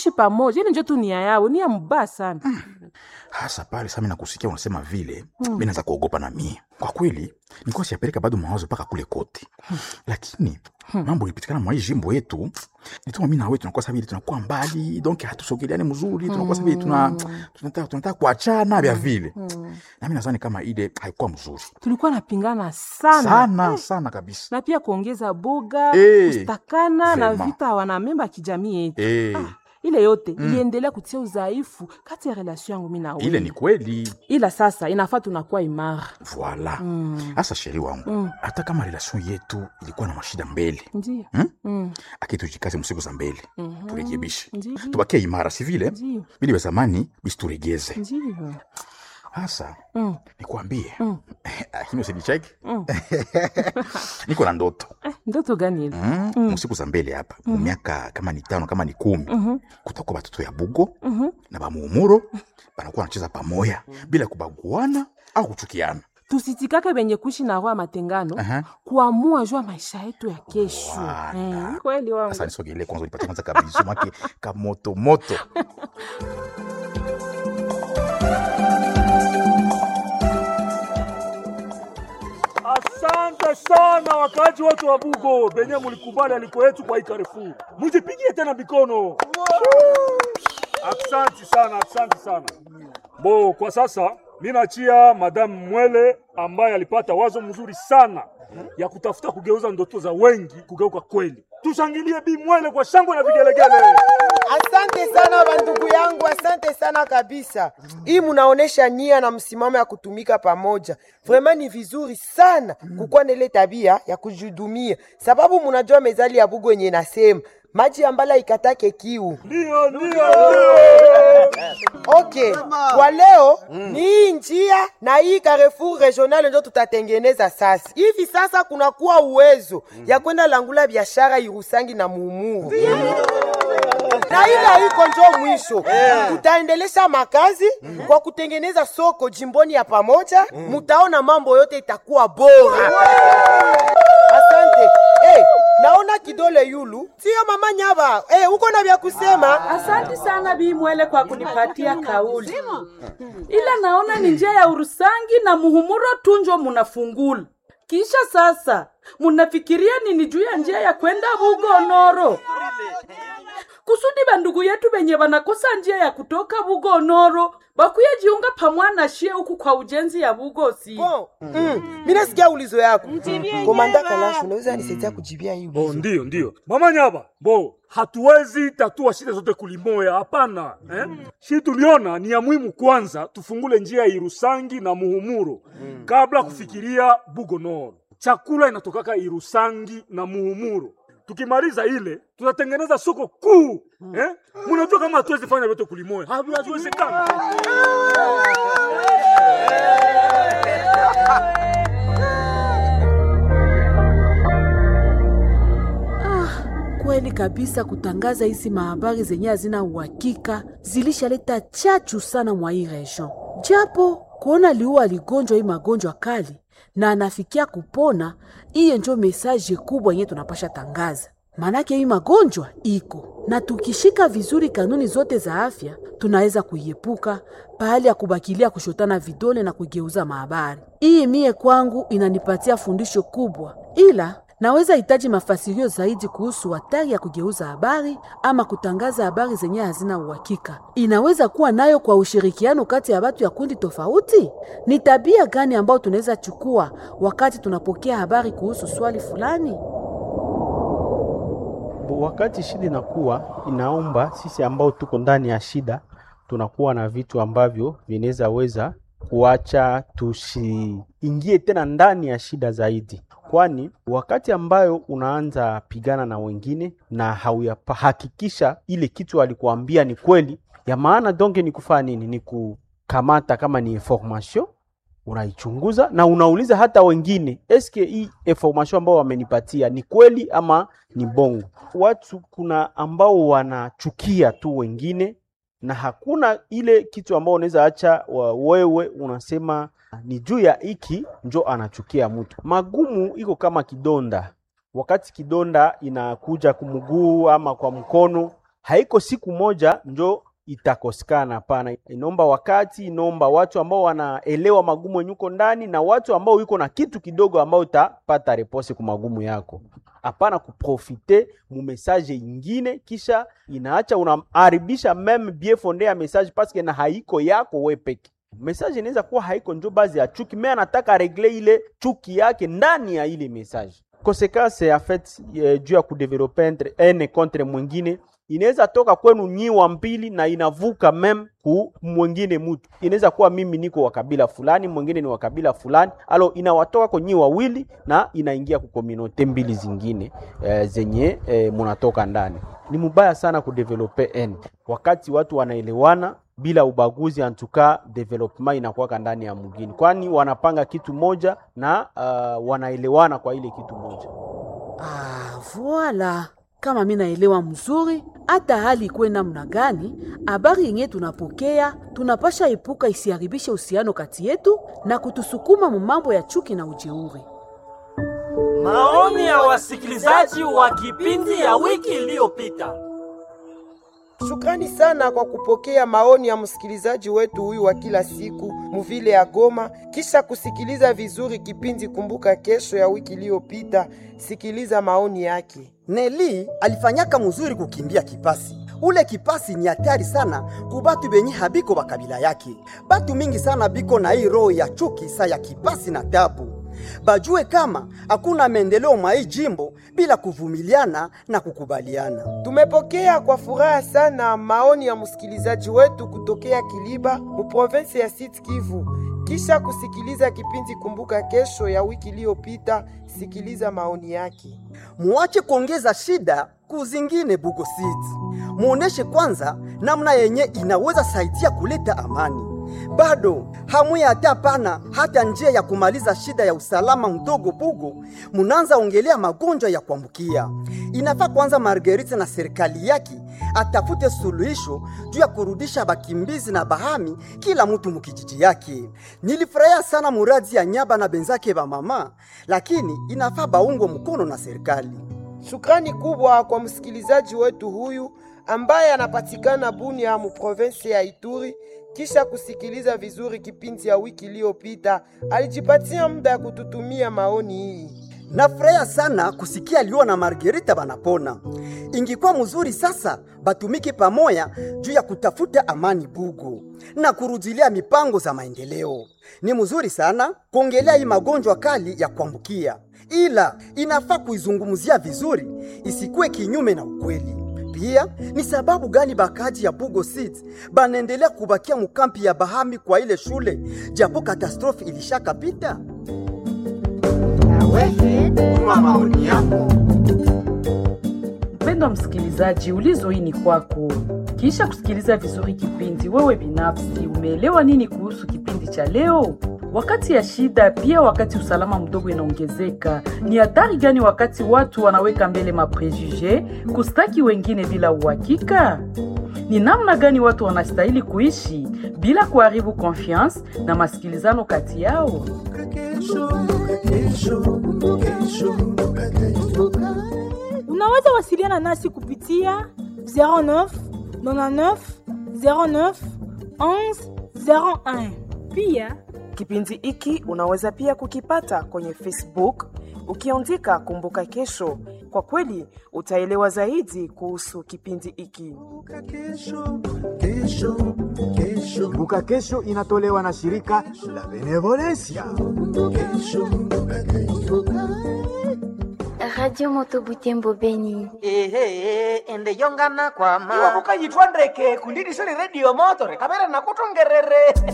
kuishi pamoja ile njo tu nia yao nia mbaya sana hasa pale sasa mimi nakusikia unasema vile mm. mimi naanza kuogopa na mie kwa kweli nilikuwa siyapeleka bado mawazo mpaka kule kote lakini mambo ilipitikana mwa hii jimbo yetu nituma mimi na wewe tunakuwa sasa vile tunakuwa mbali donc hatusogeleani mzuri tunakuwa sasa vile tuna tunataka tunataka kuachana vya vile na mimi nadhani kama ile haikuwa mzuri tulikuwa napingana sana, sana sana kabisa na pia kuongeza boga Eh, kustakana na vraiment. vita wanamemba ya kijamii yetu eh ile yote iliendelea kutia udhaifu kati ya relation yangu mi na ile wewe ni kweli ila sasa inafaa tunakuwa imara voila hasa sheri wangu hata kama relation yetu ilikuwa na mashida mbele ndio Hmm? Mm, aki tujikaze msiku za mbele turekebishe Ndiyo. tubakie imara si vile ndio bili vya zamani bisi turegeze ndio hasa Mm. nikwambie Mm. lakini usinicheki Mm. niko na ndoto Eh, ndoto gani ile mm. msiku za mbele hapa mu miaka kama ni tano kama ni kumi Mhm, kutakuwa batoto ya bugo mhm. na bamuumuro banakuwa wanacheza pamoja bila kubaguana au kuchukiana tusitikake benye kuishi na roho ya matengano Aha. kuamua jua maisha yetu ya kesho Wala. Eh, kweli wangu sasa nisogelee kwanza nipatie kwanza kabizu make kamotomoto Asante sana wakaaji wote wa Bugo benye mulikubali aliko yetu kwa hii Carrefour. Mujipigie tena mikono. Asante sana, asante sana. Bo, kwa sasa ninachia Madam Mwele ambaye alipata wazo mzuri sana ya kutafuta kugeuza ndoto za wengi kugeuka kweli. Tushangilie Bi Mwele kwa shangwe na vigelegele. Asante sana bandugu yangu, asante sana kabisa. Hii munaonesha nia na msimamo ya kutumika pamoja. Vraiment ni vizuri sana kukuwa na ile tabia ya kujihudumia, sababu munajua mezali ya Bugo yenye nasema maji ambala ikatake kiu. Ndio, ndio, ndio. Okay, kwa leo ni hii njia na hii Carrefour regional ndio tutatengeneza sasa. Hivi sasa kunakuwa uwezo ya kwenda langula biashara Irusangi na Muumuru na ile haiko njo mwisho tutaendelesha makazi kwa kutengeneza soko jimboni ya pamoja mutaona mambo yote itakuwa bora asante hey, naona kidole yulu sio mama nyava hey, uko na vya kusema Asante sana Bi Mwele kwa kunipatia kauli, ila naona ni njia ya Urusangi na Muhumuro tunjo munafungula. Kisha sasa munafikiria nini juu ya njia ya kwenda Bugonoro kusudi bandugu yetu benye banakosa njia ya kutoka Bugonoro bakuye jiunga pamwana shie huku kwa ujenzi ya Bugosi. Bon, mm, mi nasikia ulizo yako komanda kalashu unaweza nisaidia kujibia hii Bo, ulizo ndio ndio mama nyaba bo hatuwezi tatua shida zote kulimoya hapana eh? shi tuliona ni ya muhimu kwanza tufungule njia ya irusangi na muhumuro kabla kufikiria bugonoro chakula inatokaka irusangi na muhumuro tukimaliza ile tutatengeneza soko kuu eh? munajua kama hatuwezi fanya vyote kulimoya haviwezekana Kweli kabisa, kutangaza hizi mahabari zenye hazina uhakika zilishaleta chachu sana mwa hii region, japo kuona liua aligonjwa hii magonjwa kali na anafikia kupona, hiyo njo mesaje kubwa yenye tunapasha tangaza. Manake hii magonjwa iko na tukishika vizuri kanuni zote za afya tunaweza kuiepuka pahali ya kubakilia kushotana vidole na kugeuza mahabari. Hii mie kwangu inanipatia fundisho kubwa, ila naweza hitaji mafasirio zaidi kuhusu hatari ya kugeuza habari ama kutangaza habari zenye hazina uhakika. Inaweza kuwa nayo kwa ushirikiano kati ya watu ya kundi tofauti. Ni tabia gani ambayo tunaweza chukua wakati tunapokea habari kuhusu swali fulani? Wakati shida inakuwa inaomba sisi ambao tuko ndani ya shida, tunakuwa na vitu ambavyo vinaweza weza kuacha tusiingie tena ndani ya shida zaidi, kwani wakati ambayo unaanza pigana na wengine na hauyahakikisha ile kitu alikuambia ni kweli ya maana, donge ni kufanya nini? Ni kukamata kama ni information unaichunguza na unauliza hata wengine, eske hii information ambao wamenipatia ni kweli ama ni bongo. Watu kuna ambao wanachukia tu wengine na hakuna ile kitu ambao unaweza acha wa- wewe unasema ni juu ya hiki njo anachukia mtu. Magumu iko kama kidonda, wakati kidonda inakuja kumguu ama kwa mkono haiko siku moja njo itakosekana. Hapana, inaomba wakati, inaomba watu ambao wanaelewa magumu yenye uko ndani na watu ambao yuko na kitu kidogo ambao utapata repose ku magumu yako. Hapana kuprofite mu message ingine, kisha inaacha unaharibisha meme bien fonde ya message paske na haiko yako we peke message inaweza kuwa haiko njo bazi ya chuki, me anataka regle ile chuki yake ndani ya ile message. Konsekanse en fait eh, juu ya kudevelope entre ene contre mwingine inaweza toka kwenu nyi wa mbili na inavuka mem ku mwingine mutu. Inaweza kuwa mimi niko wa kabila fulani, mwingine ni wa kabila fulani, alo inawatoka kwa nyi wawili na inaingia ku kominote mbili zingine eh, zenye eh, munatoka ndani. Ni mubaya sana kudevelope ene wakati watu wanaelewana bila ubaguzi, antuka development inakuwaka ndani ya mgini, kwani wanapanga kitu moja na uh, wanaelewana kwa ile kitu moja. Ah, voila. Kama mi naelewa mzuri, hata hali ikuwe namna gani, habari yenye tunapokea tunapasha epuka isiharibishe uhusiano kati yetu na kutusukuma mu mambo ya chuki na ujeuri. Maoni ya wasikilizaji wa kipindi ya wiki iliyopita. Shukrani sana kwa kupokea maoni ya msikilizaji wetu huyu wa kila siku muvile ya Goma, kisha kusikiliza vizuri kipindi Kumbuka Kesho ya wiki iliyopita. Sikiliza maoni yake. Neli alifanyaka muzuri kukimbia kipasi. Ule kipasi ni hatari sana kubatu benye habiko bakabila yake. Batu mingi sana biko na hii roho ya chuki sa ya kipasi na tabu. Bajue kama hakuna maendeleo mwa hii jimbo bila kuvumiliana na kukubaliana. Tumepokea kwa furaha sana maoni ya msikilizaji wetu kutokea Kiliba mu province ya Sud Kivu. Kisha kusikiliza kipindi Kumbuka Kesho ya wiki iliyopita, sikiliza maoni yake. Muache kuongeza shida kuzingine Bugo City. Muoneshe kwanza namna yenye inaweza saidia kuleta amani. Bado hamuya hata pana hata njia ya kumaliza shida ya usalama mdogo Bugo, munanza ongelea magonjwa ya kuambukia. Inafaa kwanza Marguerite na serikali yake atafute suluhisho juu ya kurudisha bakimbizi na bahami kila mtu mukijiji yake. Nilifurahia sana muradi ya Nyaba na benzake ba mama, lakini inafaa baungwe mkono na serikali. Shukrani kubwa kwa msikilizaji wetu huyu ambaye anapatikana Bunia mu province ya Ituri. Kisha kusikiliza vizuri kipindi ya wiki iliyopita, alijipatia muda ya kututumia maoni hii. Nafurahia sana kusikia Liwa na Margarita banapona. Ingikuwa mzuri sasa batumike pamoya juu ya kutafuta amani Bugo na kurudilia mipango za maendeleo. Ni mzuri sana kuongelea hii magonjwa kali ya kuambukia, ila inafaa kuizungumzia vizuri, isikuwe kinyume na ukweli. Pia ni sababu gani bakaji ya Bugo City banaendelea kubakia mukampi ya Bahami kwa ile shule japo katastrofi ilishakapita? Mpendwa msikilizaji, ulizo hii ni kwako. Kisha kusikiliza vizuri kipindi, wewe binafsi umeelewa nini kuhusu kipindi cha leo? Wakati ya shida, pia wakati usalama mdogo inaongezeka, ni hatari gani wakati watu wanaweka mbele maprejuje kustaki wengine bila uhakika? Ni namna gani watu wanastahili kuishi bila kuharibu confiance na masikilizano kati yao? Unaweza wasiliana nasi kupitia 09 99 09 11 01. Pia Kipindi hiki unaweza pia kukipata kwenye Facebook ukiandika Kumbuka Kesho. Kwa kweli utaelewa zaidi kuhusu kipindi hiki. Kumbuka Kesho inatolewa na shirika la Benevolencia. Radio Moto Butembo Beni. ehe ende yongana kwama iwapo kayitwa ndeke kundidisoni redio motore kamera nakutongerere